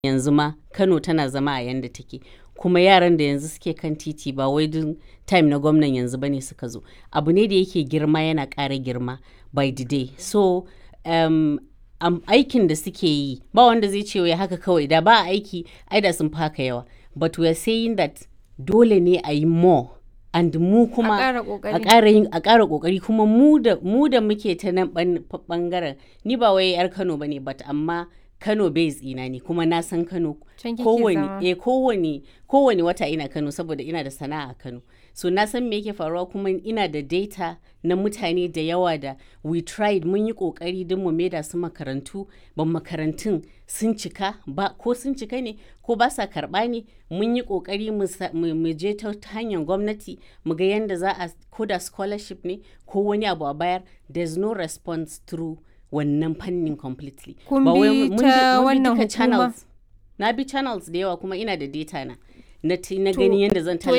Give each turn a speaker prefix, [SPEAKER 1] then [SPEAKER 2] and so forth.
[SPEAKER 1] yanzu ma Kano tana zama a yanda take kuma yaran da yanzu suke kan titi ba wai duk time na gwamnan yanzu bane suka zo abu ne da yake girma yana ƙara girma by the day so um, um, aikin da suke yi ba wanda zai ce wai haka kawai da ba aiki ai da sun fi haka yawa but we are saying that dole ne a yi more and mu kuma
[SPEAKER 2] ƙara ƙoƙari.
[SPEAKER 1] a ƙara yin a ƙara ƙoƙari kuma mu da mu da muke ta nan ban- ɓangaren ni ba wai yar Kano bane but amma Kano base ina ne kuma na san Kano
[SPEAKER 2] Can kike
[SPEAKER 1] kowane
[SPEAKER 2] zama.
[SPEAKER 1] eh kowane kowane wata ina Kano saboda ina da sana'a a Kano so na san me yake faruwa kuma ina da data na mutane da yawa da we tried mun yi kokari don mu maida su makarantu ban makarantun sun cika ba ko sun cika ne ko ba sa karba ne mun yi kokari mu sa- mu mu je ta ta hanyar gwamnati mu ga yadda za a ko da scholarship ne ko wani abu a bayar there's no response through wannan fannin completely
[SPEAKER 2] Kun
[SPEAKER 1] Ba wai
[SPEAKER 2] bi
[SPEAKER 1] mun
[SPEAKER 2] ta
[SPEAKER 1] mun
[SPEAKER 2] wannan
[SPEAKER 1] duka
[SPEAKER 2] hukuma?
[SPEAKER 1] channels na bi channels da yawa kuma ina da data na na, ti- na gani yadda zan
[SPEAKER 2] to